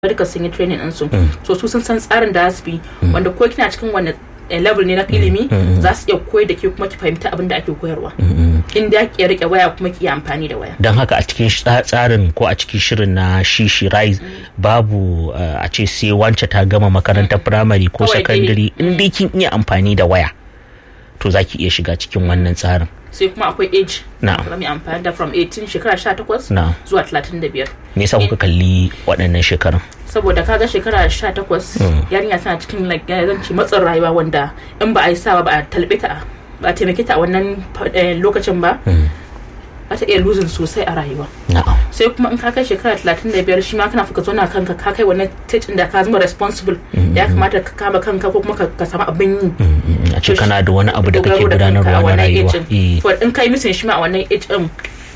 duka sun yi training ɗinsu so su sun san tsarin da su bi wanda ko kina cikin wani level ne na ilimi za su iya koyar da ke kuma ki fahimta abin da ake koyarwa in da ki rike waya kuma ki amfani da waya don haka a cikin tsarin ko a cikin shirin na shishi rise babu a ce sai wance ta gama makarantar firamare ko sakandare in dai kin iya amfani da waya to za ki iya shiga cikin wannan tsarin sai kuma akwai age na mai amfani da from 18 shekara 18 na zuwa 35 me yasa kuka kalli waɗannan shekarun saboda kaga shekara 18 yarinya tana cikin like zan ce matsin rayuwa wanda in ba a yi sawa ba a talbe ta ba a taimake ta a wannan lokacin ba za ta iya losing sosai a rayuwa na'am sai kuma in ka kai shekara 35 shi ma kana fuka zauna kanka ka kai wannan stage da ka zama responsible ya kamata ka kama kanka ko kuma ka samu abin yi a ce kana da wani abu da kake dogaro da kanka a gudanarwa na wannan rayuwa age din. to in kai missing shi ma a wannan age din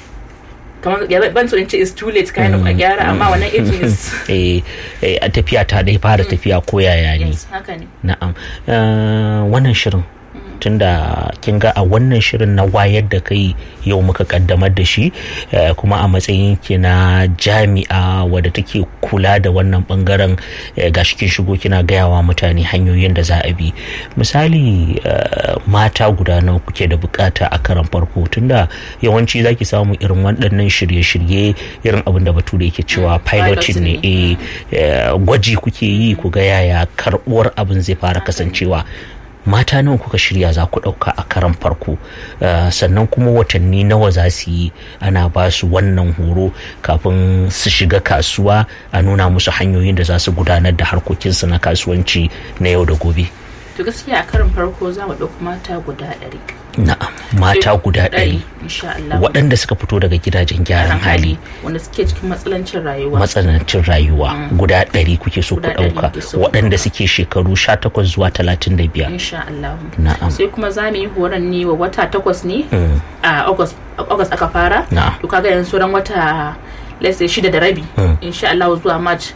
kamar ya ban so in ce is too late kind of a gyara amma wannan age is eh eh, a tafiya ta dai fara tafiya ko yaya ne yes haka ne na'am Eh, wannan shirin tunda kin ga a wannan shirin na wayar da kai yau muka kaddamar da shi eh, kuma a matsayin ki na jami'a wadda take kula da wannan bangaren eh, gashi kin shigo kina gayawa mutane hanyoyin da za a bi misali eh, mata guda nawa kuke da bukata a karan farko tunda yawanci zaki samu irin waɗannan shirye-shirye irin abin da bature yake cewa piloting ne eh, eh, gwaji kuke yi ku ga yaya karɓuwar abin zai fara kasancewa mata nawa kuka shirya za ku ɗauka a karan farko Uh, sannan kuma watanni nawa za su yi ana ba su wannan horo kafin su shiga kasuwa a nuna musu hanyoyin da za su gudanar da harkokinsu na kasuwanci na yau da gobe to gaskiya a karin farko za mu ɗauki mata guda ɗari na'am mata guda ɗari insha Allah waɗanda suka fito daga gidajen gyaran hali wanda suke cikin matsalancin rayuwa matsanancin rayuwa guda ɗari kuke so ku Guda ɗari ɗauka muke so. waɗanda suke shekaru 18 zuwa 35 insha Allah na'am sai kuma za mu yi horon ne wa wata takwas ne a august august aka fara Na'am. to kaga yanzu ran wata let's say shida da rabi insha Allah zuwa march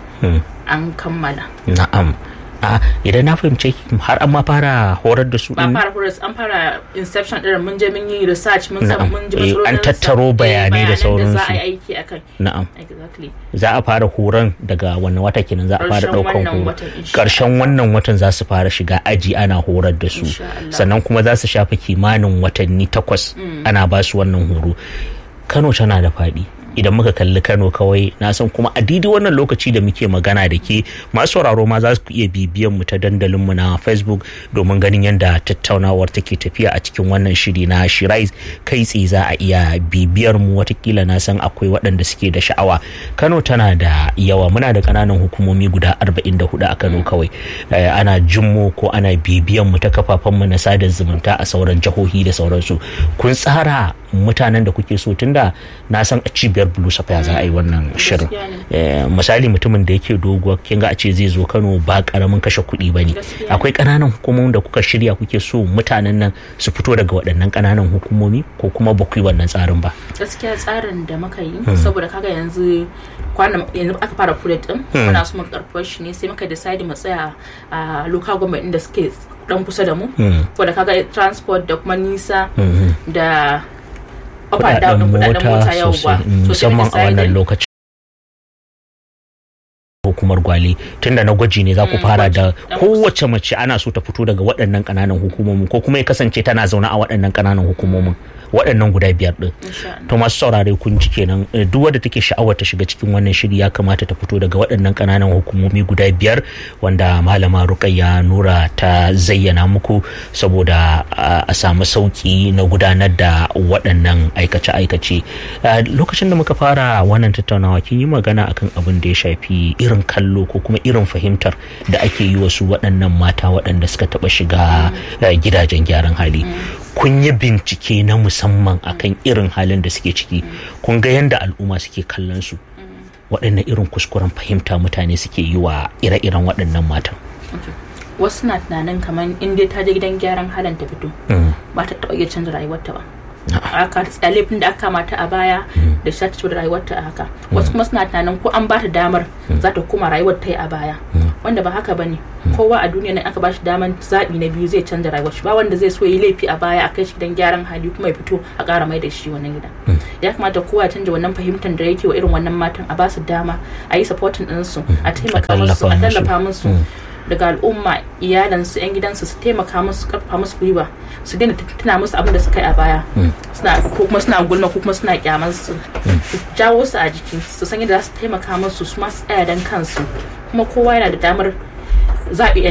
an kammala na'am a idan na fahimce ki har an ma fara horar da su ba ɗin fara horas an fara inception din mun je mun yi research mun san Na'am. mun ji Eh, an matsalolin tattaro sa- eh, bayanai da bayanan za sauransu. a yi aiki akai na'am exactly za a fara horon daga wannan wata kenan za a fara Ƙarshen daukan wannan horo watan, insha karshen wannan watan za su fara shiga aji ana horar da su Insha Allah. sannan kuma za su shafa kimanin watanni takwas ana ba su wannan horo kano tana da faɗi idan muka kalli kano kawai na san kuma a daidai wannan lokaci da muke magana da ke masu sauraro ma za ku iya bibiyan mu ta dandalin mu na facebook domin ganin yadda tattaunawar take tafiya a cikin wannan shiri na shirais kai tsaye za a iya bibiyar mu watakila na san akwai waɗanda suke da sha'awa kano tana da yawa muna da ƙananan hukumomi guda 44 a kano kawai Eh, ana jimmo ko ana bibiyan mu ta kafafen mu na sada zumunta a sauran jihohi da sauransu kun tsara mutanen da kuke so tunda na san a cibiyar blue sapphire za a yi wannan shirin Gaskiya ne. Eh, misali mutumin da yake doguwa kin ga a ce zai zo kano ba karamin kashe kuɗi ba ne Gaskiya ne. akwai ƙananan hukumomin da kuka shirya kuke so mutanen nan su fito daga waɗannan ƙananan hukumomi ko kuma ba ku yi wannan tsarin ba gaskiya tsarin da muka yi saboda kaga yanzu kwana yanzu aka fara project din muna so mu karfafa shi ne sai muka decide mu tsaya a local government din da suke dan kusa da mu saboda kaga transport da kuma nisa da up and down din kudaden mota yau ba sosai mm, So sai musamman muka a wannan decide- lokacin hukumar gwale tunda na gwaji ne za ku fara da gwaji. kowace mace ana so ta fito daga waɗannan ƙananan hukumomin ko kuma ya kasance tana zaune a waɗannan ƙananan hukumomin waɗannan guda biyar ɗin Insha Allah. to masu saurare kun ji kenan eh, duk wadda take sha'awar ta shiga cikin wannan shiri ya kamata ta fito daga waɗannan ƙananan hukumomi guda biyar wanda malama rukayya nura ta zayyana muku saboda a a samu sauki na gudanar da waɗannan aikace-aikace Eh, lokacin da muka fara wannan tattaunawa kin yi magana akan abin da ya shafi irin kallo ko kuma irin fahimtar da ake yi wasu waɗannan mata waɗanda suka taɓa shiga eh, gidajen gyaran hali kun yi bincike na musamman akan irin halin da suke ciki kun ga yadda al'umma suke kallon su waɗannan irin kuskuren fahimta mutane suke yi wa ire-iren waɗannan matan Okay. wasu na tunanin kamar in dai ta je gidan gyaran halin ta fito Mm. ba ta taɓa iya canza rayuwarta ba aka tsaya laifin da aka mata a baya da shi ta ci da rayuwarta a haka wasu kuma suna tunanin ko an ba ta damar za ta koma rayuwar ta yi a baya wanda ba haka bane kowa a duniya nan aka bashi daman zaɓi na biyu zai canza rayuwar shi ba wanda zai so yi laifi a baya a kai shi gidan gyaran hali kuma ya fito a ƙara mai da shi wannan gida ya kamata kowa ya canja wannan fahimtar da yake wa irin wannan matan a basu dama a yi supporting ɗinsu a taimaka musu a tallafa musu daga al'umma iyalansu yan gidansu su taimaka musu karfafa musu gwiwa su daina tuna musu abin da suka yi a baya suna ko kuma suna gulma ko kuma suna kyaman su su jawo su a jiki su san yadda za su taimaka musu su ma su tsaya dan kansu kuma kowa yana da damar zaɓi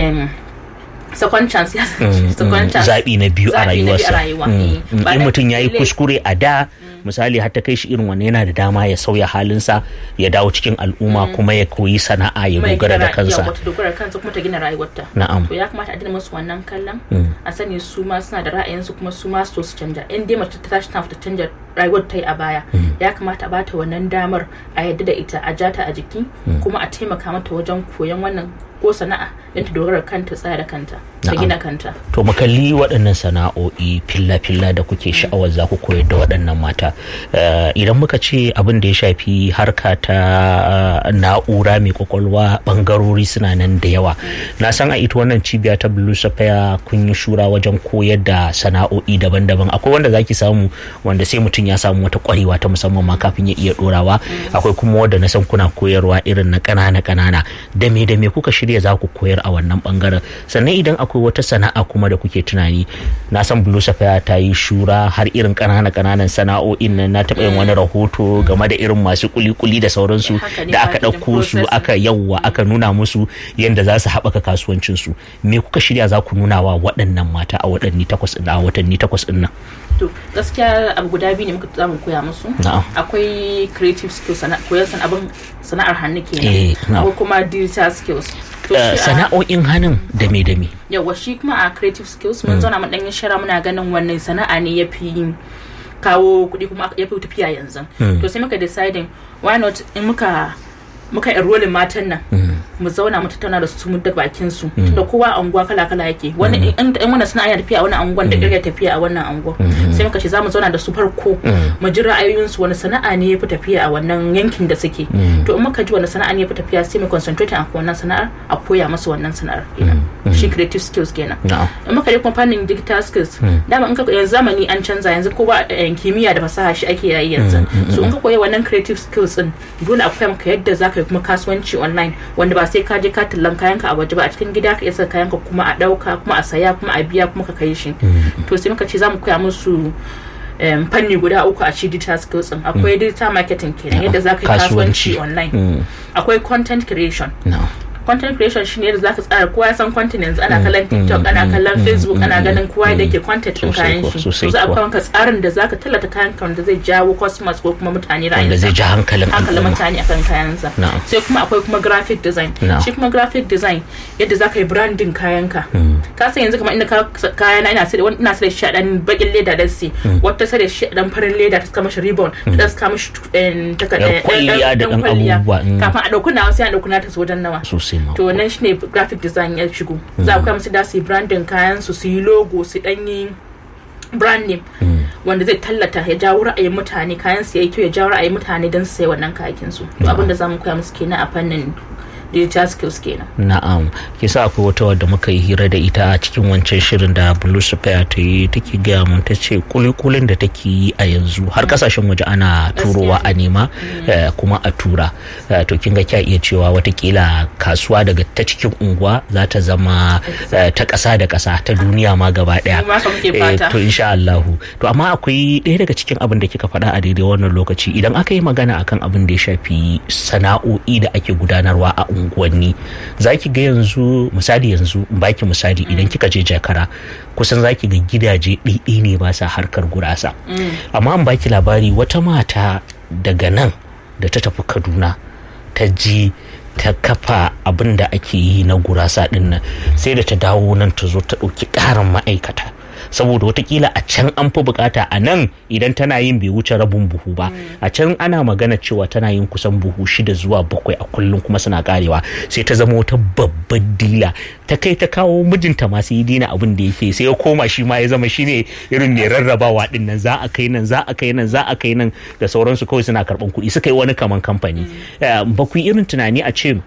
second chance ya second chance zaɓi na biyu a Zaɓi na biyu a rayuwarsa rayuwa, Mm. eh. Mm. Ba in da mutum ya yi laifi. kuskure a da misali har ta kai shi irin wannan yana da dama ya sauya halinsa ya dawo cikin al'umma kuma ya koyi sana'a ya kuma ya dogara gina da ra- kansa yawa, ta dogara da kansa kuma ta gina rayuwarta na'am to ya kamata a dina musu wannan kallon a sani su ma suna da ra'ayinsu kuma su ma su so su canja in dai mace ta tashi tana ta canja rayuwar ta yi a baya ya kamata a bata wannan damar a yadda da ita a jata a jiki kuma a taimaka mata wajen koyon wannan ko sana'a don ta dogara da kanta tsaya da kanta ta Na'am. gina kanta to mu kalli waɗannan sana'o'i filla-filla da kuke sha'awar za ku koyar da waɗannan mata Eh, idan muka ce abin da ya shafi harka ta eh, na'ura mai kwakwalwa ɓangarori suna nan da yawa na san a ita wannan cibiya ta blue sapphire kun yi shura wajen koyar da sana'o'i daban-daban akwai wanda zaki samu wanda sai mutum ya samu wata kwarewa ta musamman ma kafin ya iya dorawa akwai kuma wanda na san kuna koyarwa irin na ƙanana-ƙanana da me da me kuka shirya za ku koyar a wannan bangaren sannan idan akwai wata sana'a kuma da kuke tunani na san blue sapphire ta yi shura har irin ƙanana ƙananan sana'o'in nan na taɓa yin wani rahoto game da irin masu kuli-kuli da sauransu Haka ne, da aka packaging ɗauko su processing. aka yawwa aka nuna musu yadda za su haɓaka kasuwancinsu me kuka shirya za ku nuna wa waɗannan mata a watanni takwas ɗin a watanni takwas ɗin nan to gaskiya abu guda biyu ne muka zamu koya musu Na'am. akwai creative skills sana koyar san abin sana'ar hannu Eh, kenan na'am. akwai kuma digital skills to Eh, shi a- sana'o'in hannun da me da me yawa shi kuma a creative skills mun zauna mun danyen shara muna ganin wannan sana'a ne ya fi kawo kuɗi kuma ya fi tafiya yanzu to sai muka deciding why not in muka muka enrolling matan nan mu zauna mu tattauna da su mu da bakin su tunda kowa a unguwa kala kala yake wani in in wannan sana'a yana tafiya a wannan unguwan da kirga tafiya a wannan unguwa sai muka ce za mu zauna da su farko mu ji ra'ayoyinsu wani sana'a ne ya fi tafiya a wannan yankin da suke to in muka ji wani sana'a ne ya fi tafiya sai mu concentrate a wannan sana'ar a koya musu wannan sana'ar kenan shi creative skills kenan na'am in muka je kuma fannin digital skills dama in ka yanzu zamani an canza yanzu kowa eh, kimiyya da fasaha shi ake yayi yanzu so in ka koyi wannan creative skills din dole a koya maka yadda zaka yi kuma kasuwanci online wanda ba sai ka je ka tallan kayanka a waje ba a cikin gida ka iya saka kayanka kuma a dauka kuma a saya kuma a biya kuma ka kai shi to sai muka ce za mu koya musu em, fanni guda uku a cikin digital skills din akwai digital marketing kenan yadda zaka yi Kasuwanci. kasuwanci online Mm. akwai content creation na'am content creation shine yadda zaka tsara kowa ya san content yanzu ana kallon tiktok ana kallon facebook ana ganin kowa da ke content din Sosai kayan kuwa, shi sosai to za a kuwa. kawo maka tsarin da zaka tallata kayan ka wanda zai jawo customers ko kuma mutane wanda ra'ayin zai ji hankalin hankalin al'umma mutane akan kayansa Na'am. sai kuma akwai kuma graphic design Na'am. shi kuma graphic design yadda za ka yi branding kayanka ka san yanzu kamar inda ka kaya na ina sai wani ina sai da shi a dan bakin leda da si wata sai da shi a dan farin leda ta saka mashi ribbon ta saka mashi eh, taka- Yar eh, kwalliya da ɗan kwalliya. abubuwa, mm. kafin a dauki nawa sai a dauki nata su wajen nawa sosai ma to wannan shine graphic design ya shigo za a koya musu da su yi branding kayan su su yi logo su dan yi brand name wanda zai tallata ya jawo ra'ayin mutane kayan su yayi kyau ya jawo ra'ayin mutane don su sayi wannan kayakin su to abin da zamu koya musu kenan a fannin digital skills kenan na'am kisa akwai wata wadda muka yi hira da ita a cikin wancan shirin da blue sphere ta yi take gaya mun ta ce kulikulin da take yi a yanzu har kasashen waje ana turowa a nema eh, kuma a tura Eh, to kin ga kya iya cewa watakila kasuwa daga ta cikin unguwa za ta zama eh, ta ƙasa da ƙasa ta duniya ma gaba ɗaya Mu ma haka muke Eh, fata. to insha Allahu to amma akwai ɗaya daga cikin abin da kika faɗa a daidai wannan lokaci idan aka yi magana akan abin da ya shafi sana'o'i da ake gudanarwa a unguwanni za ki ga yanzu misali yanzu in baki misali idan kika je jakara kusan za ki ga gidaje ɗiɗi ne ba sa harkar gurasa amma an baki labari wata mata daga nan da ta tafi kaduna ta ji ta kafa abin da ake yi na gurasa ɗin nan sai da ta dawo nan ta zo ta ɗauki ƙarin ma'aikata saboda watakila a can an fi bukata a nan idan tana yin bai wuce rabin buhu ba a can ana magana cewa tana yin kusan buhu shida zuwa bakwai a kullum kuma suna karewa sai ta zama wata babbar dila ta kai ta kawo mijinta masu yi dina abin da yake sai ya koma shi ma ya zama shine irin mai rarrabawa din nan za a kai nan za a kai nan za a kai nan da sauransu kawai suna karban kuɗi suka yi wani kaman kamfani Eh, ba ku yi irin tunani a ce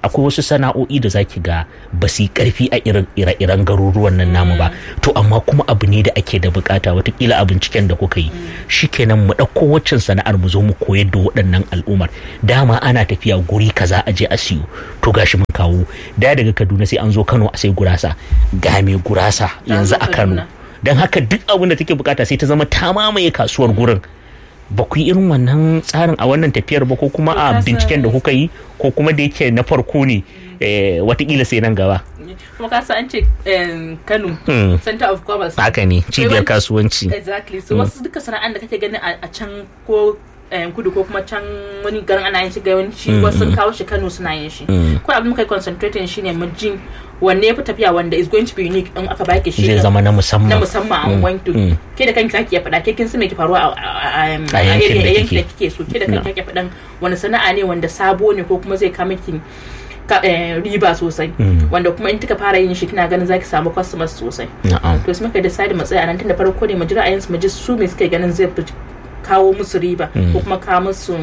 akwai wasu sana'o'i da zaki ga ba su yi karfi a ire-iren garuruwan nan namu ba to amma kuma abu ne da ake da bukata watakila a binciken da kuka yi shikenan mu ɗauko waccan sana'ar mu zo mu koyar da waɗannan al'ummar dama ana tafiya guri kaza a je a siyo to gashi mun kawo da daga kaduna sai an zo kano a sai gurasa ga mai gurasa yanzu a kano don haka duk abin da take bukata sai ta zama ta mamaye kasuwar gurin ba ku yi irin wannan tsarin a wannan tafiyar ba ko kuma a binciken da kuka yi ko kuma da yake na farko ne watakila sai nan gaba kuma ka an ce kano center of commerce haka ne cibiyar kasuwanci exactly so wasu duka sana'an da kake gani a can ko kudu ko kuma can wani garin ana yin shi ga yawanci wasu kawo shi kano suna yin shi ko abin muka yi concentrating shine mu jin wanne ya fi tafiya wanda is going to be unique in aka baki shi zai zama na musamman na musamman an going to ke da kanki zaki ya faɗa ke kin san me ke faruwa a yankin da kike so ke da kanki kike faɗan wani sana'a ne wanda sabo ne ko kuma zai kama ki riba sosai wanda kuma in kika fara yin shi kina ganin zaki samu customers sosai to sai muka decide mu tsaya nan tun da farko ne mu jira ayin su mu ji su me suke ganin zai kawo musu riba ko kuma kawo musu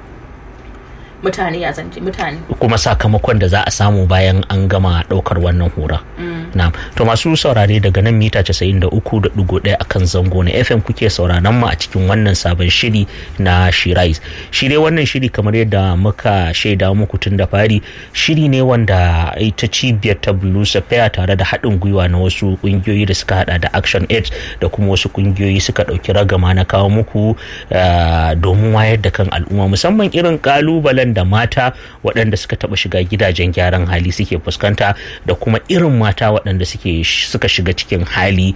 mutane a zance mutane kuma sakamakon da za a samu bayan an gama daukar wannan hura na to masu saurare daga nan mita 93.1 akan zango na fm kuke sauraron mu a cikin wannan sabon shiri na shirais shi dai wannan shiri kamar yadda muka shaida muku tun da fari shiri ne wanda ita cibiyar ta blue sapphire tare da haɗin gwiwa na wasu ƙungiyoyi da suka hada da action aid da kuma wasu ƙungiyoyi suka ɗauki ragama na kawo muku domin wayar da kan al'umma musamman irin ƙalubalen da mata waɗanda suka taɓa shiga gidajen gyaran hali suke fuskanta da kuma irin mata waɗanda suke suka shiga cikin hali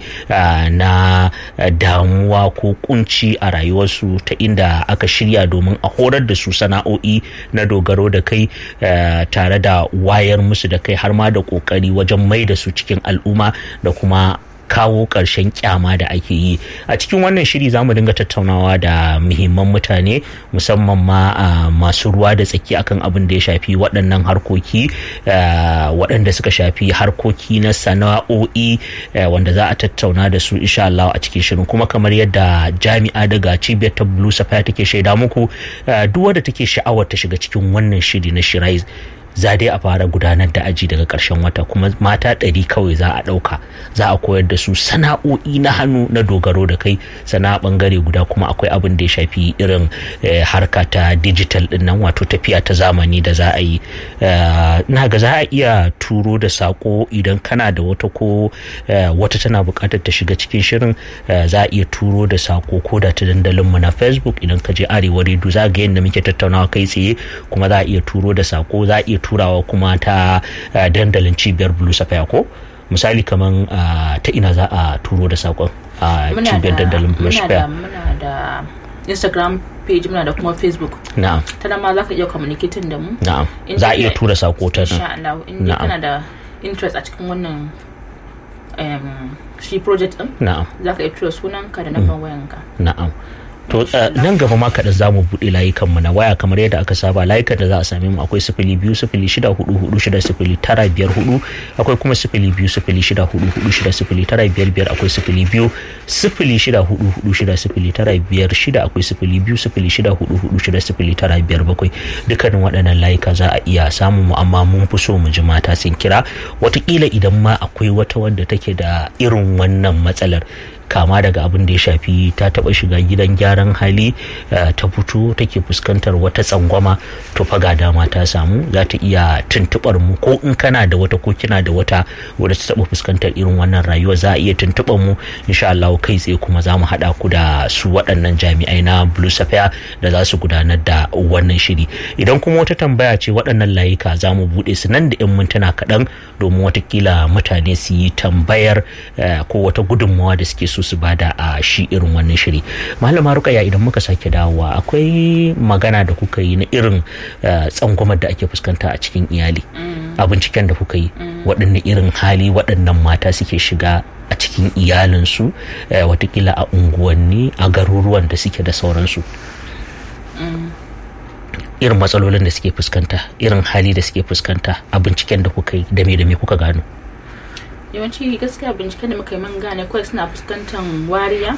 na damuwa ko kunci a rayuwarsu ta inda aka shirya domin a horar da su sana'o'i na dogaro da kai tare da wayar musu da kai har ma da ƙoƙari wajen mai da su cikin al'umma da kuma kawo ƙarshen kyama da ake yi a cikin wannan shiri za mu dinga tattaunawa da muhimman mutane musamman ma masu ruwa da tsaki akan abin da ya shafi waɗannan harkoki waɗanda suka shafi harkoki na sana'o'i wanda za a tattauna da su insha Allah a cikin shirin kuma kamar yadda jami'a daga cibiyar ta Blue Sapphire take shaida muku duk wanda take sha'awar ta shiga cikin wannan shiri na Shirais za dai a fara gudanar da aji daga ƙarshen wata kuma mata ɗari kawai za a ɗauka za a koyar da su sana'o'i na hannu na dogaro da kai sana'a ɓangare guda kuma akwai abin da ya shafi irin harka ta digital ɗin nan wato tafiya ta zamani da za a yi na ga za a iya turo da sako idan kana da wata ko wata tana buƙatar ta shiga cikin shirin za a iya turo da sako ko da ta dandalin mu na facebook idan ka je arewa redu za ga yadda muke tattaunawa kai tsaye kuma za a iya turo da sako za a iya turawa kuma ta dandalin cibiyar blue sapphire ko misali kaman ta ina za a turo da sakon a cibiyar dandalin blue sapphire muna da instagram page muna da kuma facebook na'am ta nan ma za ka iya communicating da mu na'am za a iya tura sako ta insha Allah in kana da interest a cikin wannan shi project din na'am za ka iya tura sunanka da namban wayanka na'am to nan gaba ma kaɗan za mu buɗe layukan mu na waya kamar yadda aka saba layukan da za a same mu akwai sifili biyu sifili shida hudu hudu shida sifili tara biyar hudu akwai kuma sifili biyu sifili shida hudu hudu shida sifili tara biyar biyar akwai sifili biyu sifili shida hudu hudu shida sifili tara biyar shida akwai sifili biyu sifili shida hudu hudu shida sifili tara biyar bakwai dukkanin waɗannan layuka za a iya samun mu amma mun fi so mu ji mata sun kira watakila idan ma akwai wata wanda take da irin wannan matsalar kama daga abin da ya shafi ta taba shiga gidan gyaran hali ta fito take fuskantar wata tsangwama to faga dama ta samu za ta iya tuntubar mu ko in kana da wata ko kina da wata wadda ta taba fuskantar irin wannan rayuwa za a iya tuntubar mu insha Allah kai tsaye kuma za mu haɗa ku da su waɗannan jami'ai na Blue Sapphire da za su gudanar da wannan shiri idan kuma wata tambaya ce waɗannan layuka za mu buɗe su nan da 'yan mintuna kaɗan domin watakila mutane su yi tambayar ko wata gudunmawa da suke so su bada a shi irin wannan shiri malama rukaya idan muka sake dawowa akwai magana da kuka yi na irin tsangwamar da ake fuskanta a cikin iyali a binciken da kuka yi waɗanne irin hali waɗannan mata suke shiga a cikin iyalinsu watakila a unguwanni a garuruwan da suke da sauransu irin matsalolin da suke fuskanta irin hali da suke fuskanta a binciken da kuka yi da me da me kuka gano yawanci gaskiya binciken da muka yi man gane kawai suna fuskantar wariya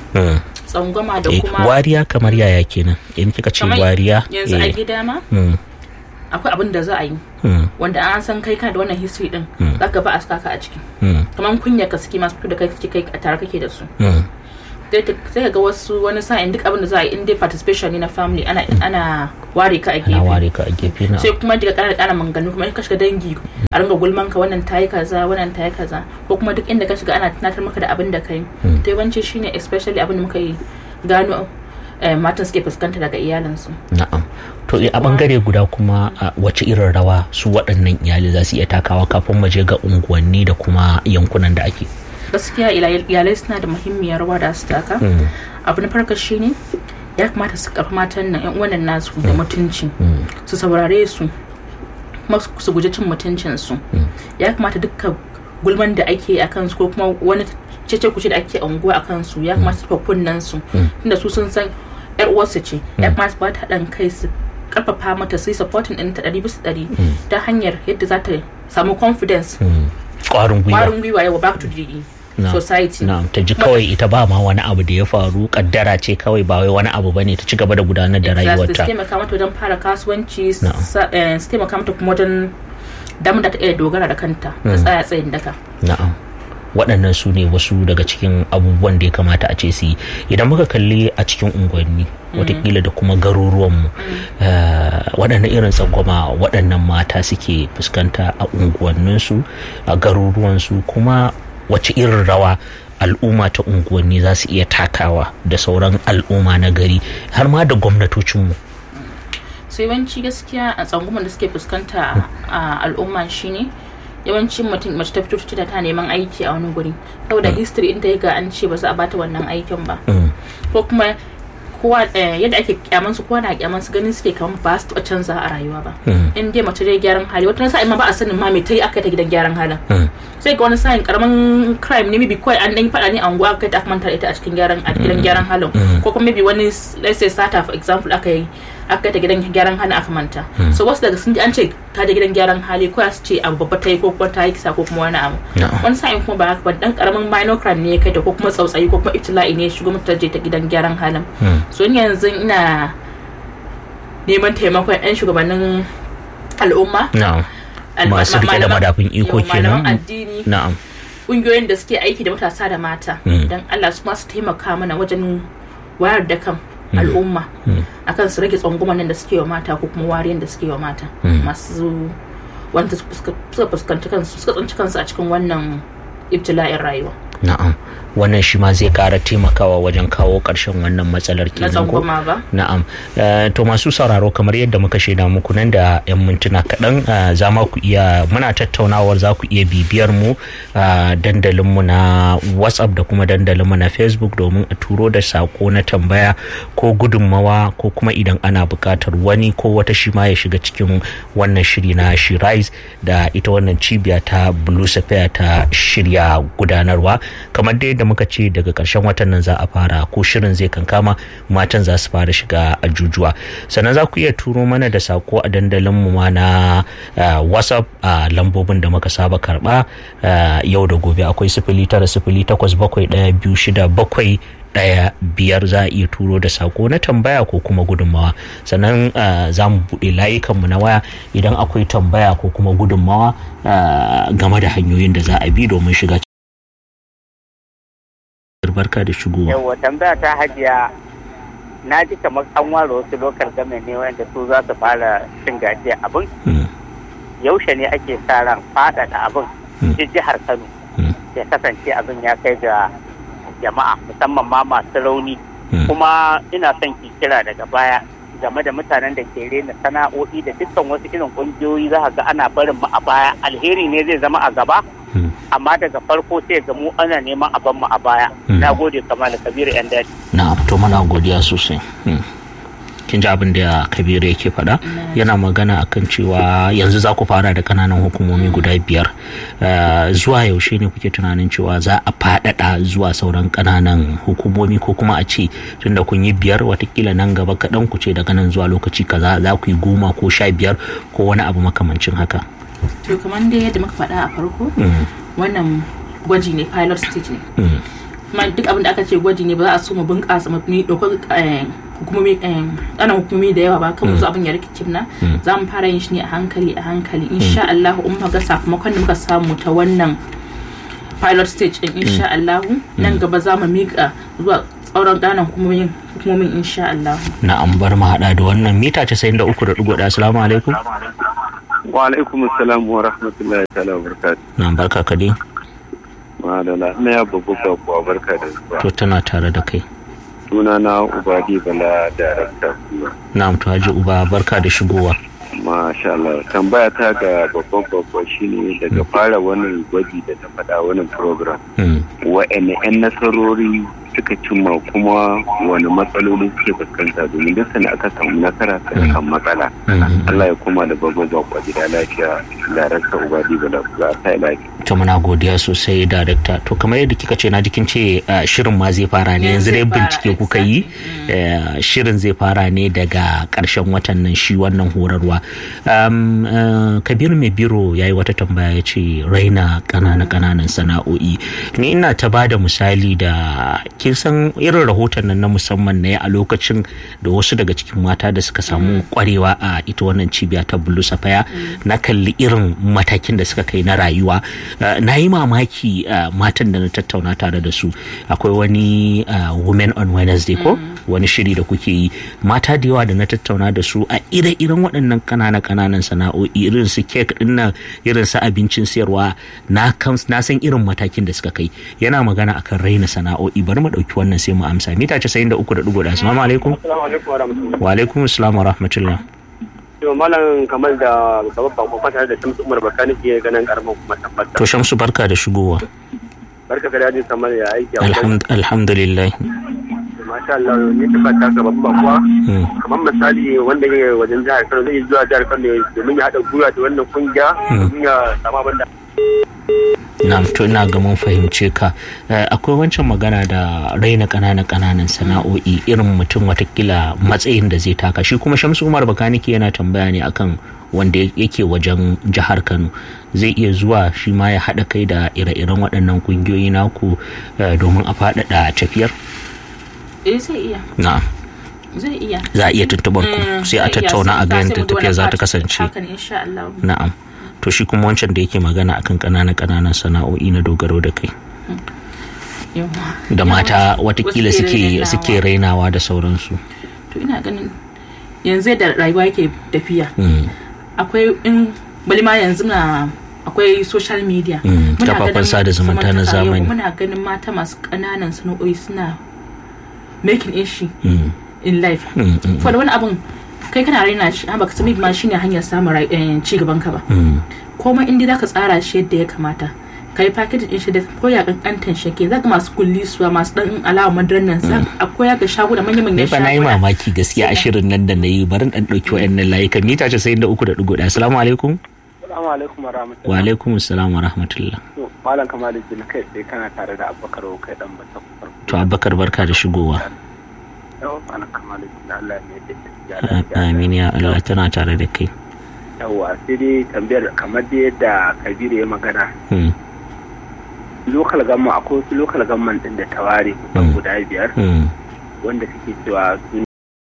tsangwama da kuma wariya kamar yaya kenan in kika ce wariya yanzu a gida ma akwai abin da za a yi Mm. wanda an san kai kana da wannan history din Mm. zaka ba a saka ka a ciki Mm. kamar kunya ka suke masu fito da kai suke kai a tare kake da su Mm. sai ta- sai ka ga wasu wani sa'in duk abin da za a yi in dai participation ne na family ana ana ware ka a na gefe ware ka a gefe na sai kuma daga ƙara ƙara manganu kuma in ka shiga dangi a ringa gulman ka wannan tayi kaza wannan tayi kaza ko kuma duk inda ka shiga ana tunatar maka da abin da kai Mm. to yawanci shine especially abin da muka yi gano eh, matan suke fuskanta daga iyalinsu na'am to a bangare guda kuma a wace irin rawa su waɗannan iyali za su iya takawa kafin mu je ga unguwanni da kuma yankunan da ake gaskiya ila- iyalai suna da muhimmiyar rawa da su taka Mm. abu na farko shine ya kamata su karfi matan nan yan uwan nasu da mutunci Mm. su saurare su kuma su- su guji cin mutuncin su ya kamata dukkan gulman da ake a kansu ko kuma wani cece kuce da ake a unguwa a kansu ya kamata su fa kunnen su tunda su sun san yar uwarsu ce ya kamata su ba ta haɗin kai su karfafa mata su yi supporting ɗin ta ɗari bisa ɗari ta hanyar yadda za ta samu confidence Mm. ƙwarin gwiwa ƙwarin gwiwa yawa back to the Na- society na'am ta ji kawai ita ba ma wani abu da ya faru kaddara ce kawai ba wai wani abu bane ta ci gaba da gudanar da Exactly, su rayuwarta taimaka mata wajen fara kasuwanci Na'am. sa- eh, su taimaka mata kuma wajen damar da ta iya dogara da kanta ta tsaya tsayin daka na'am waɗannan su ne wasu daga cikin abubuwan da ya kamata a ce su yi idan muka kalli a cikin unguwanni watakila da kuma garuruwanmu eh, waɗannan irin tsangwama waɗannan mata suke fuskanta a unguwanninsu a garuruwansu kuma wace irin rawa al'umma ta unguwanni za su iya takawa da sauran al'umma na gari har ma da gwamnatocinmu so yawanci gaskiya a tsangumar da suke fuskanta a al'umma shine yawancin mutum mace ta fito ta ta neman aiki a wani guri saboda history in ta yi ga an ce ba za a bata wannan aikin ba Mm. ko kuma kowa eh, yadda ake kyaman su kowa na kyaman su ganin suke kamar ba su taɓa canza a rayuwa ba Mm. in dai mace dai gyaran hali wata sa'in ma ba a sanin ma me ta yi aka yi ta gidan gyaran halin Mm. sai ga wani sa'in karamin crime ne maybe kawai an dan yi faɗa ne a unguwa aka kai ta aka manta da ita a cikin gyaran a gidan gyaran halin ko kuma maybe wani let's say sata for example aka yi aka kai ta gidan gyaran halin aka manta so wasu daga sun ji an ce ta je gidan gyaran hali ko su ce abu babba ta yi ko kuma ta yi kisa ko kuma wani abu Na'am. wani sa'in kuma ba haka ba dan karamin minor crime ne ya kai ta ko kuma tsautsayi ko kuma ibtila'i ne ya shigo mata ta je ta gidan gyaran halin Mm. so ni yanzu ina neman taimakon 'yan shugabannin al'umma na'am al- Masu ma- rike da malaman- madafun iko yawa, malaman kenan. addini na'am kungiyoyin da suke aiki da matasa da mata Mm. don Allah su masu taimaka mana wajen wayar da kan al'umma akan su rage tsangwaman nan da suke wa mata ko kuma wariyar da suke wa mata masu wanda suka suka fuskanci kansu suka tsanci kansu a cikin wannan ibtila'in rayuwa na'am wannan shi ma zai kara taimakawa wajen kawo ƙarshen wannan matsalar na kenan ko tsangwama ba na'am Eh, to masu sauraro kamar yadda muka shaida muku nan da 'yan mintuna kaɗan eh, za ma ku iya muna tattaunawar za ku iya bibiyar mu a dandalinmu na whatsapp da kuma dandalinmu na facebook domin a turo da sako na tambaya ko gudunmawa ko kuma idan ana buƙatar wani ko wata shi ma ya shiga cikin wannan shiri na shirais da ita wannan cibiya ta blue sapphire ta shirya gudanarwa kamar dai da muka ce daga ƙarshen watan nan za a fara ko shirin zai kankama matan za su fara shiga ajujuwa sannan za ku iya turo mana da sako a dandalin mu ma na uh, whatsapp a lambobin da muka saba karba uh, yau da gobe akwai sifili tara sifili takwas bakwai ɗaya biyu shida bakwai ɗaya biyar za a iya turo da sako na tambaya ko kuma gudunmawa sannan uh, za mu buɗe layukanmu na waya idan akwai tambaya ko kuma gudunmawa uh, game da hanyoyin da za a bi domin shiga barka da shigowa yawa tambaya ta hajiya na ji kamar an ware wasu lokal game ne wanda su za su fara cin gajiya abin Mm, yaushe ne ake sa ran faɗaɗa abin Mm. duk jihar kano Mm. ya kasance abin ya kai ga jama'a musamman ma masu rauni Mm. kuma ina son ki kira daga baya game da mutanen da ke rena sana'o'i da dukkan wasu irin ƙungiyoyi za ka ga ana barin mu a baya alheri ne zai zama a gaba mm. amma daga farko sai ga mu ana neman a mu a baya Mm. na gode kamar kabiru yan daɗi na to mana godiya sosai Mm. kin ji abin da kabiru yake faɗa yana magana akan cewa yanzu za ku fara da kananan hukumomi guda biyar Eh, zuwa yaushe ne kuke tunanin cewa za a faɗaɗa zuwa sauran kananan hukumomi ko kuma a ce tunda kun yi biyar watakila nan gaba kaɗan ku ce daga nan zuwa lokaci kaza za ku yi goma ko sha biyar ko wani abu makamancin haka to kamar dai yadda muka faɗa a farko Mm, wannan gwaji ne pilot stage ne mm, kuma duk abin da aka ce gwaji ne ba za a so mu bunƙasa mu ni ɗaukar eh, hukumomi ana hukumomi da yawa ba kan musu abin ya rikicin na za mu fara yin shi ne a hankali a hankali insha Allah in muka ga sakamakon da muka samu ta wannan pilot stage din insha Allah nan gaba za mu mika zuwa tsauran ganan hukumomin hukumomin insha Allah na an bar mu hada da wannan mita 93.1 assalamu alaikum wa alaikum assalam wa rahmatullahi ta'ala wa barakatuh na barka ka dai madala na ya babu kuwa barka da zuwa to tana tare da kai suna na ubadi bala darakta na to haji uba barka da shigowa masha Allah tambaya ta ga babban babba shine daga fara wannan gwaji da ta faɗa wannan program wa'anne 'yan nasarori suka cimma kuma wani matsaloli suke fuskanta domin duk sani aka samu nasara kan matsala Allah ya koma da babban babba gida lafiya darakta ubadi bala za ta lafiya to muna godiya sosai darakta to kamar yadda kika ce na jikin ce shirin ma zai fara ne yanzu dai bincike kuka yi shirin zai fara ne daga karshen watan nan shi wannan horarwa kabiru mai biro ya yi wata tambaya ya ce raina ƙananan ƙananan sana'o'i ni ina ta ba da misali da kin san irin rahoton nan na musamman ne a lokacin da wasu daga cikin mata da suka samu kwarewa a ita wannan cibiya ta bulu safaya na kalli irin matakin da suka kai na rayuwa na yi mamaki matan da na tattauna tare da su akwai wani women on wednesday ko wani shiri da kuke yi mata da yawa da na tattauna da su a ire-iren waɗannan ƙananan ƙananan sana'o'i irin su kek ɗin nan irin su abincin sayarwa na san irin matakin da suka kai yana magana akan raina sana'o'i bari mu ɗauki wannan sai mu amsa mita casa'in da uku da ɗigo da assalamu alaikum wa alaikum assalam wa rahmatullah to malam kamar da babban bako fata da shamsu umar bakani ke ganin karamar kuma tabbata to shamsu barka da shigowa barka da dadi kamar ya aiki alhamdulillah masha Allah ne ta fata ga babban bakuwa kamar misali wanda ya wajen jihar Kano zai zuwa jihar Kano domin ya haɗa gwiwa da wannan kungiya domin ya samu abin da na to ina ga mun fahimce ka akwai wancan magana da raina ƙananan ƙananan sana'o'i irin mutum watakila matsayin da zai taka shi kuma shamsu umar bakaniki yana tambaya ne akan wanda yake wajen jihar kano zai iya zuwa shi ma ya haɗa kai da ire-iren waɗannan ƙungiyoyi naku domin a faɗaɗa tafiyar eh zai iya na zai iya za a iya tuntuɓar ku sai a tattauna a ga yadda tafiyar za ta kasance na'am to shi kuma wancan da yake magana akan ƙananan ƙananan sana'o'i na dogaro da kai da mata watakila suke suke rainawa da sauransu to ina ganin yanzu da rayuwa yake tafiya akwai in bali ma yanzu na akwai social media kafafen sada zumunta na zamani muna ganin mata masu ƙananan sana'o'i suna making ishi in life for wani abun kai kana raina shi ba ka sami ma shine hanyar samun ci gaban ka ba komai inda zaka tsara shi yadda ya kamata kai package din shi da ko ya kankantan shi ke zaka masu kulli suwa masu dan alawa madaran nan sa akwai ya ga shago da manyan manyan shago ne fa nayi mamaki gaskiya a shirin nan da nayi barin dan dauki wayannan layukan mita 93.1 assalamu alaikum Assalamu alaikum wa rahmatullahi. Wa alaikum assalam wa rahmatullah. Malam Kamaluddin kai sai kana tare da Abubakar kai dan bata. To Abubakar barka da shigowa. Yau Malam Kamaluddin Allah ne da Amin ya Allah tana tare da kai. Yawwa sai dai tambayar kamar da yadda Kabiru ya magana. Lokal gamma akwai wasu lokal gamman din da ta ware kusan guda biyar wanda suke cewa sun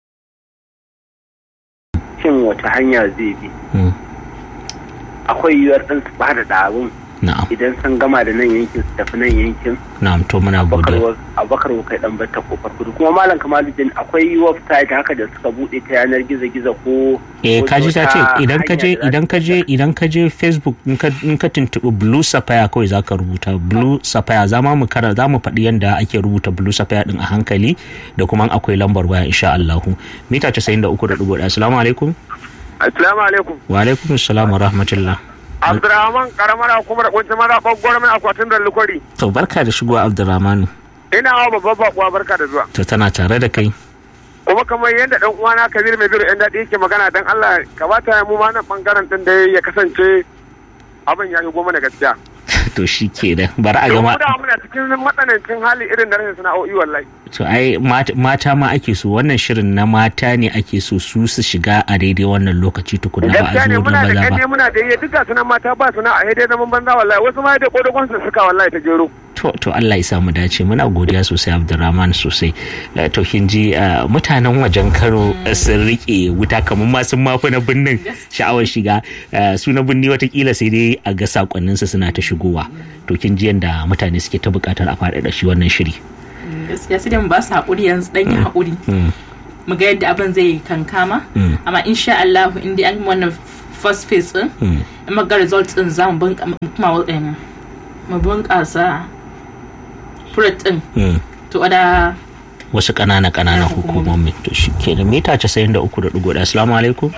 cin wata hanya zai bi. Akwai yiwuwar ɗin su bada da abin idan sun gama da nan yankin su tafi nan yankin na'am to muna godiya abakar kai dan bata kofar kudu kuma malam kamaluddin akwai website haka da suka bude ta yanar gizo gizo ko eh kaji ta ce idan ka je idan ka je idan ka je facebook in ka in ka tuntubi blue sapphire kawai zaka rubuta blue sapphire za mu kara za mu faɗi yanda ake rubuta blue sapphire din a hankali da kuma akwai lambar waya insha Allah mita 93.1 assalamu alaikum assalamu alaikum wa alaikum assalam wa rahmatullah Abdurrahman karamar hukumar kunci maza ɓangaren mai akwatin da lukwari. To barka da shigowa Abdurrahmanu. Ina wa babban bakuwa barka da zuwa. To tana tare da kai. Kuma kamar yadda dan uwana Kabir mai biro yan daɗi yake magana dan Allah ka ba ta mu ma nan ɓangaren ɗin da ya kasance abin ya goma da gaskiya. to shi ke da bari a gama da muna cikin matsanancin hali irin da rashin sana'o'i wallahi to ai mata ma ake so wannan shirin na mata ne ake so su su shiga a daidai wannan lokaci tukuna ba a zo da muna da maza ganye ba muna da iya duka sunan mata ba suna a daidai zaman banza wallahi wasu ma da kodogon su suka wallahi ta jero to to Allah ya samu dace muna godiya sosai Abdulrahman sosai to kin ji mutanen wajen Kano sun rike wuta kamar ma sun mafi na binnin sha'awar shiga su na binni watakila sai dai a ga sakonnin su suna ta shigowa to kin ji yanda mutane suke ta bukatar a faɗaɗa shi wannan shiri gaskiya sai dai mu ba su haƙuri yanzu dan yi haƙuri mu ga yadda abin zai kankama amma insha Allah in dai an wannan first phase din in ga results din za mu kuma mu bunƙasa fruit din to da wasu ƙanana ƙanana hukumomi to shi ke da mita 93.1 assalamu alaikum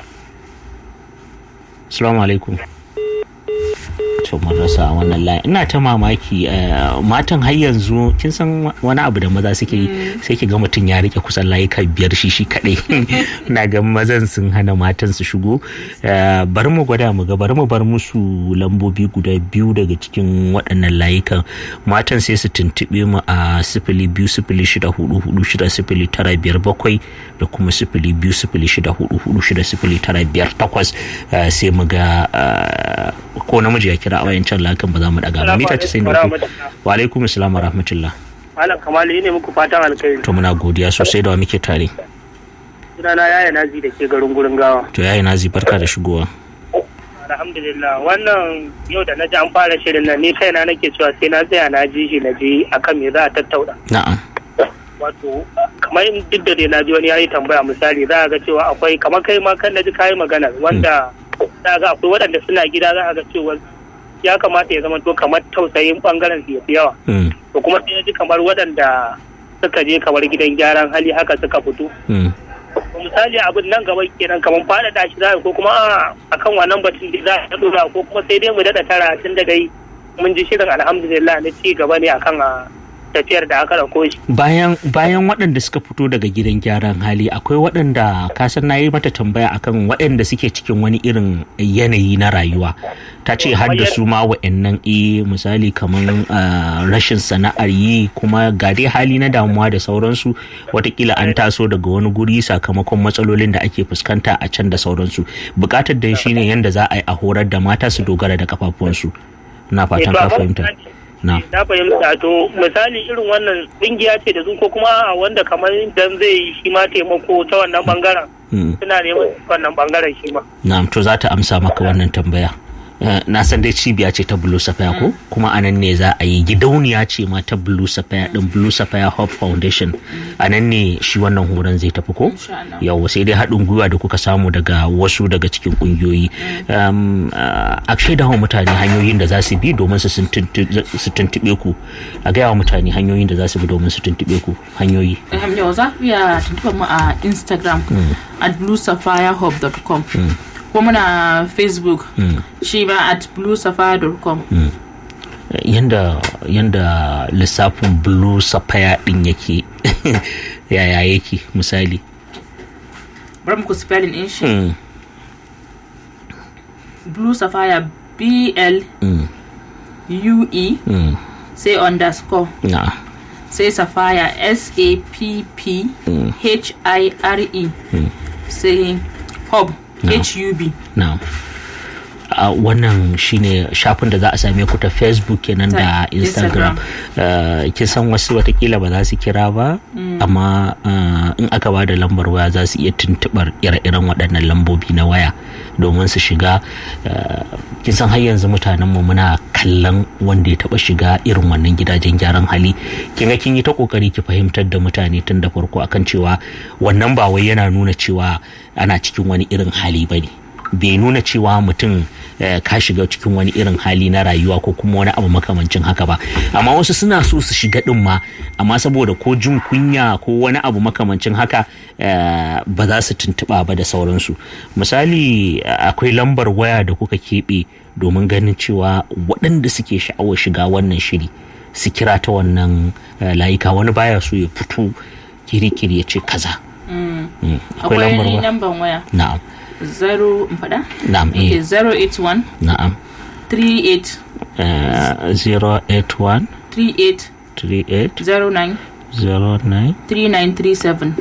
assalamu alaikum to mun rasa a wannan layin ina ta mamaki matan har yanzu kin san wani abu da maza suke yi sai ki ga mutum ya rike kusan layuka biyar shi shi kadai na ga mazan sun hana matan su shigo bari mu gwada mu ga bari mu bar musu lambobi guda biyu daga cikin waɗannan layukan matan sai su tuntuɓe mu a sifili biyu sifili shida hudu hudu shida sifili tara biyar bakwai da kuma sifili biyu sifili shida hudu hudu shida sifili tara biyar takwas sai mu ga ko namiji ya kira a wayancan lakan ba za mu daga ba mita 93 wa alaikum assalam wa rahmatullah malam kamali ne muku fatan alkhairi to muna godiya sosai da wa muke tare sunana yaya nazi da ke garin gurin gawa to yaya nazi barka da shigowa alhamdulillah wannan yau da na ji an fara shirin nan ni kaina nake cewa sai na tsaya na ji shi na ji akan me za a tattauna na'am wato kamar duk da dai na ji wani yayi tambaya misali za a ga cewa akwai kamar kai ma kan na ji kayi magana wanda za ga akwai waɗanda suna gida za a ga cewa ya kamata ya zama to kamar tausayin bangaren su yafi yawa to kuma sai ji kamar waɗanda suka je kamar gidan gyaran hali haka suka fito misali abin nan gaba kenan kamar faɗaɗa shi za ko kuma akan wannan batun da za a ɗora ko kuma sai dai mu daɗa tara tun da dai mun ji shirin alhamdulillah na ci gaba ne akan tafiyar da aka ɗauko shi. Bayan bayan waɗanda suka fito daga gidan gyaran hali akwai waɗanda kasan na yi mata tambaya akan waɗanda suke cikin wani irin yanayi na rayuwa. Ta ce har da su ma wa'annan e misali kamar rashin sana'ar yi kuma ga dai hali na damuwa da sauransu watakila an taso daga wani guri sakamakon matsalolin da ake fuskanta a can da sauransu. Bukatar da shi ne yadda za a yi a horar da mata su dogara da kafafunsu. Na fatan ka fahimta. na fahimta to misali irin wannan kungiya ce da su ko kuma wanda kamar dan zai shi ma taimako ta wannan bangaren suna neman wannan bangaren shi ma na'am to za ta amsa maka wannan tambaya na san dai cibiya ce ta blue sapphire ko kuma a nan ne za a yi gidauniya ce ma ta blue sapphire din blue sapphire hope foundation a nan ne shi wannan horon zai tafi ko yau sai dai haɗin gwiwa da kuka samu daga wasu daga cikin ƙungiyoyi a shaida wa mutane hanyoyin da za su bi domin su tuntuɓe ku a gaya wa mutane hanyoyin da za su bi domin su tuntuɓe ku hanyoyi yau za ku iya tuntuɓar mu a instagram at bluesapphirehope.com ko muna facebook shi ma at bluesapphire.com yanda yanda lissafin blue sapphire din yake yaya yake misali bari muku spelling din shi blue sapphire b l u e sai underscore sai sapphire s a p p h i r e sai hub hub no. Uh, wannan shine shafin da za a same ku ta facebook kenan da instagram uh, kin san wasu watakila ba za su kira ba mm. amma uh, in aka ba da lambar waya za su iya tuntubar ire-iren waɗannan lambobi na waya domin su shiga kin san har yanzu mutanenmu muna kallon wanda ya taba shiga irin wannan gidajen gyaran hali kin ga kin yi ta kokari ki fahimtar da mutane tun da farko akan cewa wannan ba wai yana nuna cewa ana cikin wani irin hali bane bai nuna cewa mutum ka shiga cikin wani irin hali na rayuwa ko kuma wani abu makamancin haka ba amma wasu suna so su shiga din ma amma saboda ko jin kunya ko wani abu makamancin haka ba za su tuntuɓa ba da sauransu misali akwai lambar waya da kuka keɓe domin ganin cewa waɗanda suke sha'awar shiga wannan shiri su kira ta wannan layuka wani baya so ya fito kiri-kiri ya ce kaza akwai lambar waya na'am zero faɗa? Na'am eh. Okay, 081 Na'am 38 uh, 081 38 38 09 09 3937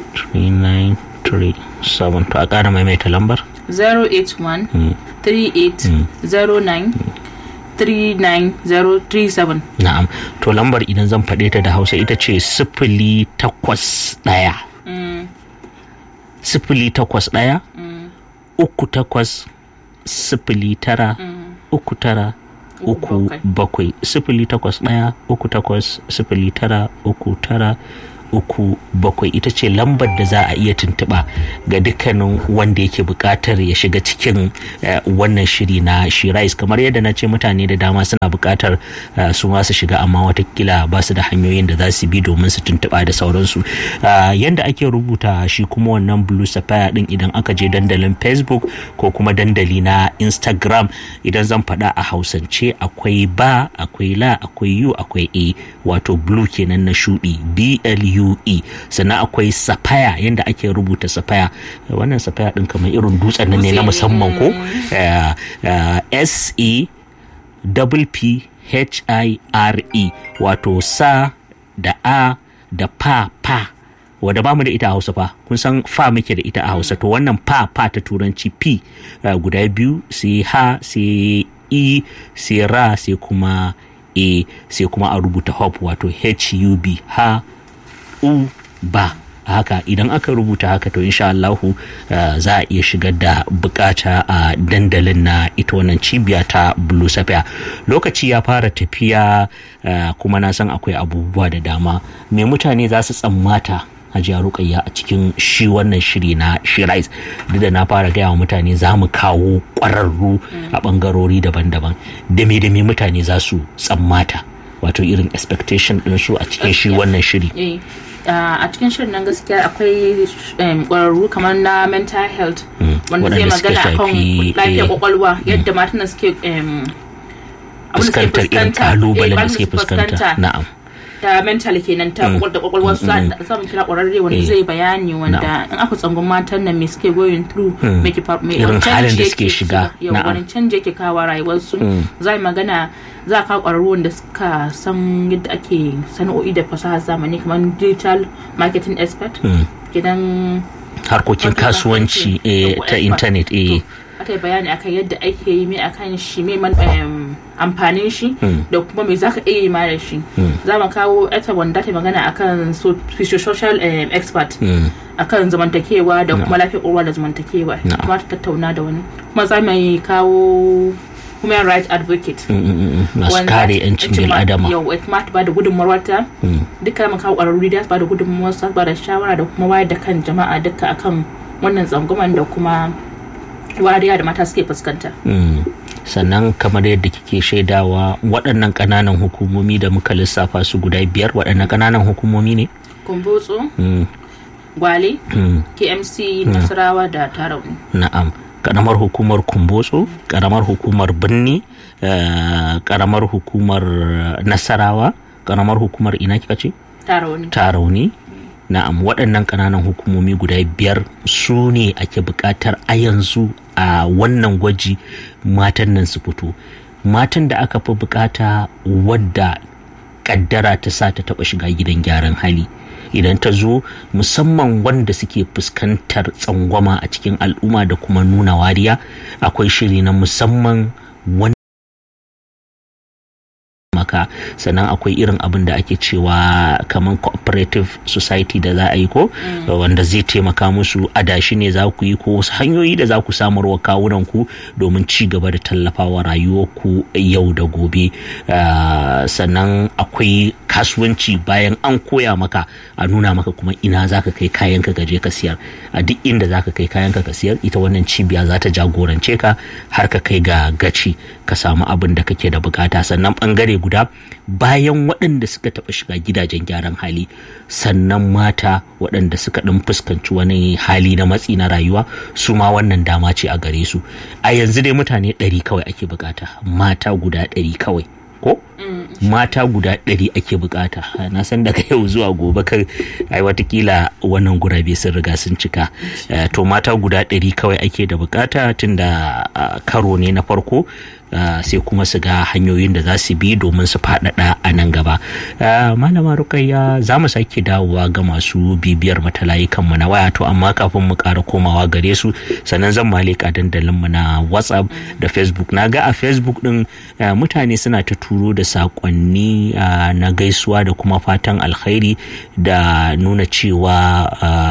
3937 to a ƙara maimaita lambar 081 38 09 39037 na'am to lambar idan zan faɗe ta da hausa ita ce sifili takwas ɗaya sifili takwas ɗaya uku takwas sifili tara uku tara uku bakwai sifili takwas ɗaya uku takwas sifili tara uku tara uku bakwai ita ce lambar da za a iya tuntuɓa ga dukkanin wanda yake buƙatar ya shiga cikin wannan shiri na shirais kamar yadda na ce mutane da dama suna buƙatar su ma su shiga amma watakila ba su da hanyoyin da za su bi domin su tuntuɓa da sauransu yadda ake rubuta shi kuma wannan blue sapphire din idan aka je dandalin facebook ko kuma dandali na instagram idan zan faɗa a hausance akwai ba akwai la akwai u akwai a wato blue kenan na shuɗi blu UE sannan akwai safaya yadda ake rubuta safaya wannan safaya din kamar irin dutsen nan ne na musamman ko S E P H I R E wato sa da a da pa pa wadda ba mu da ita a hausa fa kun san fa muke da ita a hausa to wannan pa pa ta turanci p guda biyu sai ha sai e sai ra sai kuma a sai kuma a rubuta hop wato hub ha u ba haka idan aka rubuta haka to insha Allahu uh, za a iya shigar da bukata a uh, dandalin na ita wannan cibiya ta blue sapphire lokaci ya fara tafiya uh, kuma na san akwai abubuwa da dama me mutane za su tsammata hajiya rukayya a cikin shi wannan shiri na shirais duk da na fara gaya wa mutane za mu kawo ƙwararru a ɓangarori daban-daban da me da me mutane za su tsammata wato irin expectation ɗin su a cikin shi wannan shiri a cikin shirin nan gaskiya akwai ƙwararru kamar na mental health wanda zai magana akan lafiyar kwakwalwa yadda matan suke fuskantar irin kalubalen da suke fuskanta na'am ta mental kenan ta kwakwal da kwakwalwar su samun kira kwararre wanda zai bayani wanda in aka tsangon matan nan me suke going through me ke me irin halin da suke shiga wani canji yake kawo rayuwar su za magana za ka kwararru wanda suka san yadda ake sana'o'i da fasahar zamani kamar digital marketing expert gidan harkokin kasuwanci ta intanet eh aka yi bayani akan yadda ake yi mai akan shi mai amfanin shi da kuma mai zaka iya yi ma da shi za mu kawo ita wanda ta magana akan social expert akan zamantakewa da kuma lafiyar ƙwaƙwalwa da zamantakewa kuma ta tattauna da wani kuma za mu kawo human rights advocate masu kare yancin bil adama yau kuma ta bada gudunmawar ta duka mu kawo ƙwararru da su bada gudunmawar su bada shawara da kuma wayar da kan jama'a duka akan wannan tsangwaman da kuma wariya da mata suke fuskanta. sannan kamar yadda kike shaidawa waɗannan ƙananan hukumomi da muka lissafa su guda biyar waɗannan ƙananan hukumomi ne? kumbutsu gwale kmc nasarawa da tarauni na'am ƙaramar hukumar kumbotso ƙaramar hukumar birni ƙaramar hukumar nasarawa ƙaramar hukumar ina kika ce? tarauni tarauni na'am waɗannan ƙananan hukumomi guda biyar su ne ake buƙatar a yanzu a wannan gwaji matan nan su fito matan da aka fi buƙata wadda ƙaddara ta sa ta taɓa shiga gidan gyaran hali idan ta zo musamman wanda suke fuskantar tsangwama a cikin al'umma da kuma nuna wariya akwai shiri na musamman wanda maka sannan akwai irin abin da ake cewa kamar cooperative society da za a yi ko wanda zai taimaka musu adashi ne za ku yi ko wasu hanyoyi da za ku samarwa kawunan ku domin ci gaba da tallafawa rayuwarku yau da gobe sannan akwai kasuwanci bayan an koya maka a nuna maka kuma ina za ka kai kayan ka gaje ka siyar a duk inda za ka kai kayan ka siyar ita wannan cibiya za ta jagorance ka har ka kai ga gaci ka samu abin da kake da bukata sannan bangare guda bayan waɗanda suka taɓa shiga gidajen gyaran hali sannan mata waɗanda suka ɗan fuskanci wani hali na matsi na rayuwa su ma wannan dama ce a gare su a yanzu dai mutane ɗari kawai ake bukata mata guda ɗari kawai ko mata guda ɗari ake bukata na san daga yau zuwa gobe kar ai watakila wannan gurabe sun riga sun cika to mata guda ɗari kawai ake da bukata tun da karo ne na farko sai kuma su ga hanyoyin da za su bi domin su faɗaɗa a nan gaba malama rukayya za mu sake dawowa ga masu bibiyar matalayukan mu na waya to amma kafin mu ƙara komawa gare su sannan zan malika dandalin mu na whatsapp da facebook na ga a facebook din mutane suna ta turo da saƙonni na gaisuwa da kuma fatan alkhairi da nuna cewa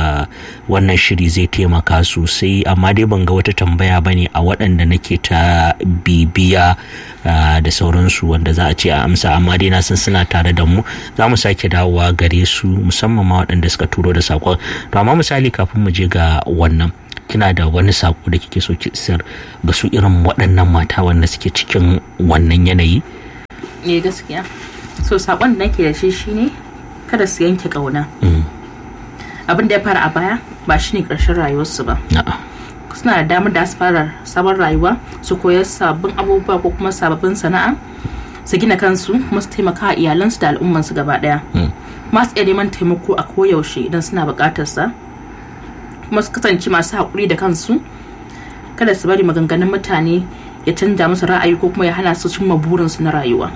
wannan shiri zai taimaka sosai amma dai ban ga wata tambaya bane a waɗanda nake ta bibi biya da sauransu wanda za a ce a amsa amma dai na san suna tare da mu za mu sake dawowa gare su musamman ma waɗanda suka turo da saƙon to amma misali kafin mu je ga wannan kina da wani saƙo da kike so ki isar ga su irin waɗannan mata wanda suke cikin wannan yanayi ne gaskiya so saƙon da nake da shi shine kada su yanke ƙauna abin da ya fara a baya ba shine ƙarshen rayuwarsu ba suna da damar da su fara sabon rayuwa su koyar sabbin abubuwa ko kuma sababbin sana'a su gina kansu kuma su taimaka a iyalansu da al'ummansu gaba daya masu iya neman taimako a koyaushe idan suna buƙatar sa kuma su kasance masu haƙuri da kansu kada su bari maganganun mutane ya canja musu ra'ayi ko kuma ya hana su cimma burinsu na rayuwa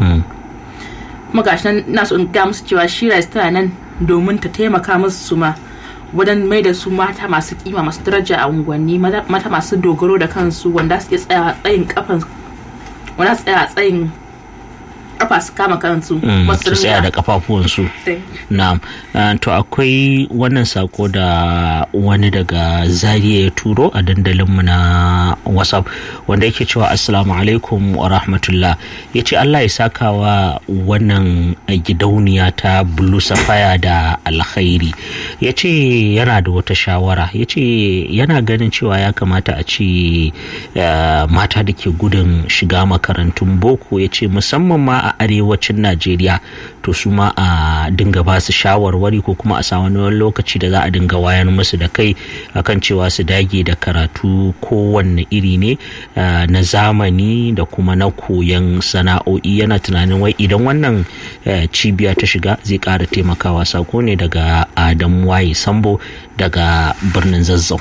kuma gashi nan na so in ga musu cewa shi tana nan domin ta taimaka musu su ma wajen mai da su mata masu kima masu daraja a unguwanni mata masu dogaro da kansu wanda su iya tsaya tsayin kafan wanda su tsaya tsayin kafa su kama kansu su tsaya da kafafuwansu na to akwai wannan sako da wani daga zariya ya turo a dandalinmu na whatsapp wanda yake cewa assalamu alaikum wa rahmatullah ya ce allah ya saka wa wannan gidauniya ta blue sapphire da alkhairi ya ce yana da wata shawara ya ce yana ganin cewa ya kamata a ce mata da ke gudun shiga makarantun boko ya ce musamman ma a arewacin najeriya to su ma a dinga ba su shawarwari ko kuma a samu wani lokaci da za a dinga wayar musu da kai akan cewa su dage da karatu kowanne iri ne na zamani da kuma na koyon sana'o'i yana tunanin wai idan wannan cibiya ta shiga zai ƙara taimakawa sako ne daga adam waye sambo daga birnin zazzau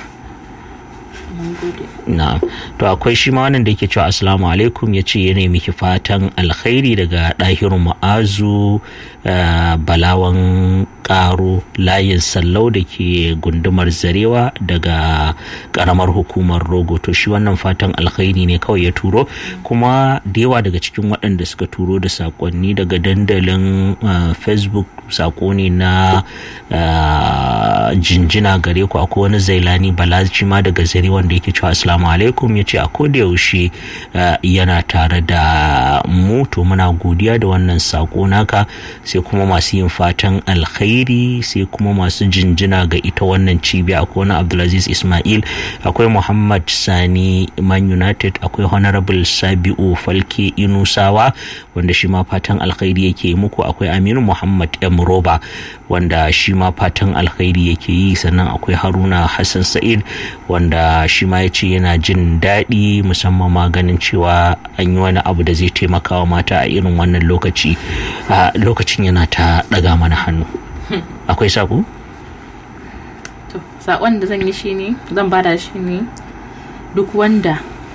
na to akwai shi ma wannan da yake cewa assalamu alaikum ya ce yana miki fatan alkhairi daga ɗahiru ma'azu balawan karo layin sallau da ke gundumar zarewa daga karamar hukumar rogo to shi wannan fatan alkhairi ne kawai ya turo kuma da yawa daga cikin waɗanda suka turo da sakonni daga dandalin facebook sako ne na jinjina gare ku akwai wani zailani balaji ma daga zare wanda yake cewa assalamu alaikum ya ce a koda yaushe yana tare da mu to muna godiya da wannan sako naka sai kuma masu yin fatan alkhairi sai kuma masu jinjina ga ita wannan cibiya akwai wani abdulaziz ismail akwai muhammad sani man united akwai honorable sabi'u falke inusawa wanda shi ma fatan alkhairi yake muku akwai aminu muhammad m roba wanda shi ma fatan alkhairi yake yi sannan akwai haruna hassan sa'id wanda shi ma ya ce yana jin daɗi musamman ma ganin cewa an yi wani abu da zai taimaka wa mata a irin wannan lokaci a lokacin yana ta ɗaga mana hannu akwai sako? to sakon da zan yi shi ne zan bada shi ne duk wanda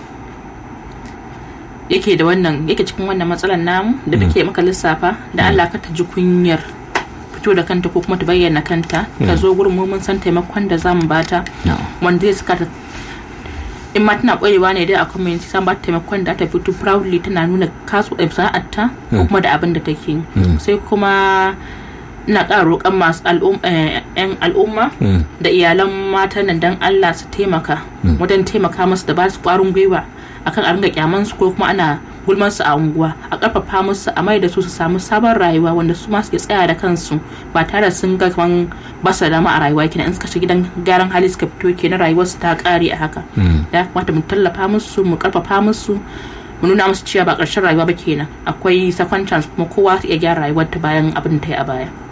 yake da wannan yake cikin wannan matsalar namu da muke maka lissafa da Allah ka ta ji kunyar fito da kanta ko kuma ta bayyana kanta ta zo gurin mu mun san taimakon da zamu bata wanda zai saka ta in ma tana ƙwarewa ne dai a community san ba ta taimakon da ta fito proudly tana nuna kasu sana'arta ko kuma da abin da take sai kuma ina ƙara roƙon masu yan al'umma da iyalan matan nan dan Allah su taimaka wajen taimaka masu da ba su ƙwarin gwiwa akan a ringa kyaman su ko kuma ana gulman su a unguwa a karfafa musu a mai da su su samu sabon rayuwa wanda su ma suke tsaya da kansu ba tare sun ga kaman ba su dama a rayuwa kenan in suka shiga gidan gyaran hali suka fito kenan rayuwar su ta kare a haka ya kamata mu tallafa musu mu karfafa musu mu nuna musu cewa ba ƙarshen rayuwa ba kenan akwai second chance kuma kowa su iya gyara rayuwar ta bayan abin da ta yi a baya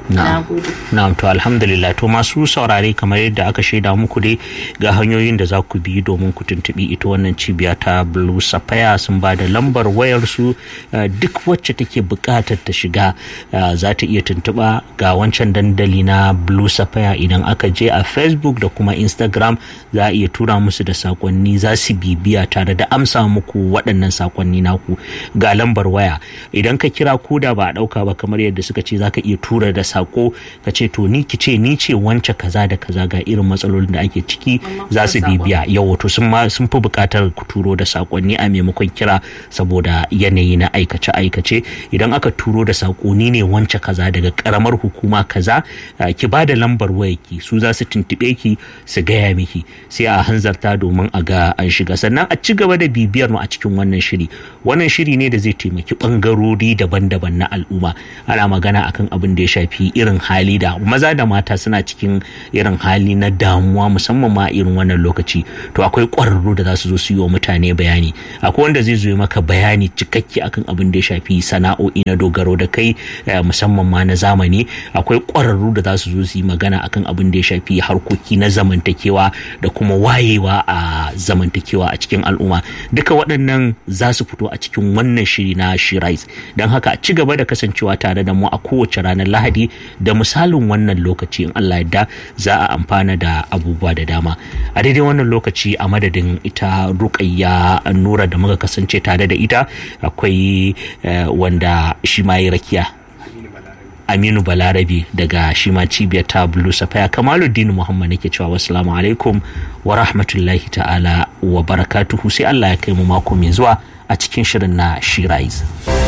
na'am to alhamdulillah to masu saurare kamar yadda aka shaida muku dai ga hanyoyin da za ku bi domin ku tuntubi ita wannan cibiya ta blue sapphire sun ba da lambar wayar su duk wacce take buƙatar ta shiga za ta iya tuntuba ga wancan dandali na blue sapphire idan aka je a facebook da kuma instagram za a iya tura musu da sakonni za su bibiya tare da amsa muku waɗannan sakonni naku ga lambar waya idan ka kira koda ba a ɗauka ba kamar yadda suka ce za ka iya tura da sako ka ce to ni ki ce ni ce wance kaza da kaza ga irin matsalolin da ake ciki za su bibiya yau to sun sun fi buƙatar ku turo da sakonni a maimakon kira saboda yanayi na aikace aikace idan aka turo da sakonni ne wance kaza daga karamar hukuma kaza ki ba da lambar wayarki su za su tuntuɓe ki su gaya miki sai a hanzarta domin a ga an shiga sannan a ci gaba da bibiyar mu a cikin wannan shiri wannan shiri ne da zai taimaki bangarori daban-daban na al'umma ana magana akan abin da ya shafi irin hali da maza da mata suna cikin irin hali na damuwa musamman ma irin wannan lokaci to akwai ƙwararru da za su zo su yi wa mutane bayani akwai wanda zai zo maka bayani cikakke akan abin da ya shafi sana'o'i na dogaro da kai musamman ma na zamani akwai ƙwararru da za su zo su yi magana akan abin da ya shafi harkoki na zamantakewa da kuma wayewa a zamantakewa a cikin al'umma duka waɗannan za su fito a cikin wannan shiri na shirais don haka a ci gaba da kasancewa tare da mu a kowace ranar lahadi da misalin wannan lokaci in allah yadda za a amfana da abubuwa da dama a daidai wannan lokaci a madadin ita rukayya nura da muka kasance tare da ita akwai wanda shi ma yi rakiya aminu balarabe daga shima cibiyar ta blue safaya kamaluddin muhammad nake cewa wasu alaikum wa rahmatullahi ta'ala wa barakatuhu sai allah ya kai mu mako mai zuwa a cikin shirin na shirais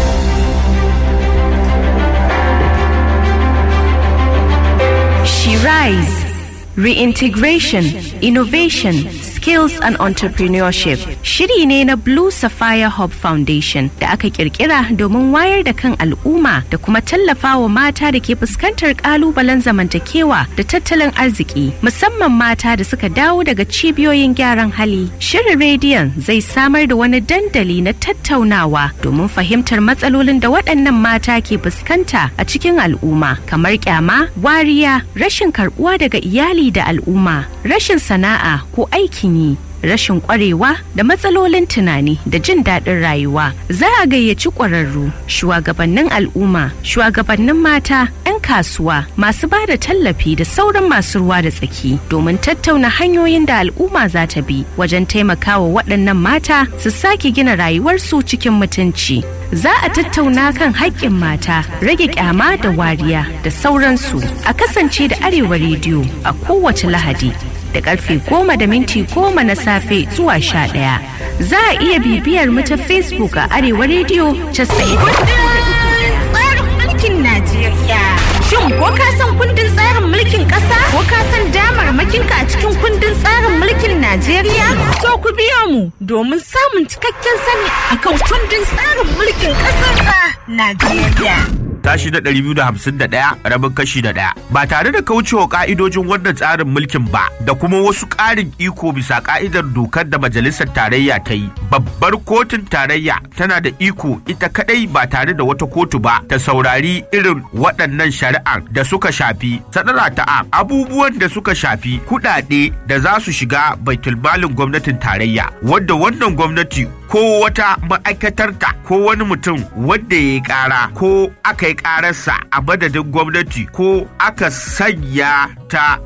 Shirais Reintegration, Innovation, Skills and Entrepreneurship shiri ne na Blue Sapphire Hub Foundation da aka kirkira domin wayar da kan al'umma da kuma tallafa wa mata da ke fuskantar kalubalen zamantakewa da tattalin arziki musamman mata da suka dawo daga cibiyoyin gyaran hali. Shirin rediyon zai samar da wani dandali na tattaunawa domin fahimtar matsalolin da waɗannan mata ke fuskanta a cikin al'umma kamar kyama, wariya, rashin karɓuwa daga iyali da al'umma, rashin sana'a ko aikin yi. rashin kwarewa da matsalolin tunani da jin daɗin rayuwa za a gayyaci ƙwararru shugabannin al'umma shugabannin mata 'yan kasuwa masu ba da tallafi da sauran masu ruwa da tsaki domin tattauna hanyoyin da al'umma za ta bi wajen taimakawa waɗannan mata su sake gina rayuwarsu cikin mutunci za a tattauna kan haƙƙin mata rage kyama da wariya da sauransu a kasance da arewa rediyo a kowace lahadi da karfe goma da minti goma na safe zuwa sha ɗaya. Za a iya bibiyar mu ta Facebook a Arewa Radio casa'in. Tsarin mulkin Najeriya. Shin ko ka san kundin tsarin mulkin ƙasa? Ko ka san damarmakinka a cikin kundin tsarin mulkin Najeriya? To ku biyo mu domin samun cikakken sani akan kundin tsarin mulkin ƙasar Najeriya. tashi na 251 rabin kashi da ɗaya ba tare da kaucewa ka'idojin wannan tsarin mulkin ba da kuma wasu ƙarin iko bisa ka'idar dokar da majalisar tarayya ta yi babbar kotun tarayya tana da iko ita kadai ba tare da wata kotu ba ta saurari irin waɗannan shari'ar da suka shafi sadara ta abubuwan da suka shafi kuɗaɗe da za su shiga baitulmalin gwamnatin tarayya wadda wannan gwamnati ko wata ma'aikatarta ko wani mutum wadda ya yi ƙara ko aka yi ƙararsa a madadin gwamnati ko aka sanya ta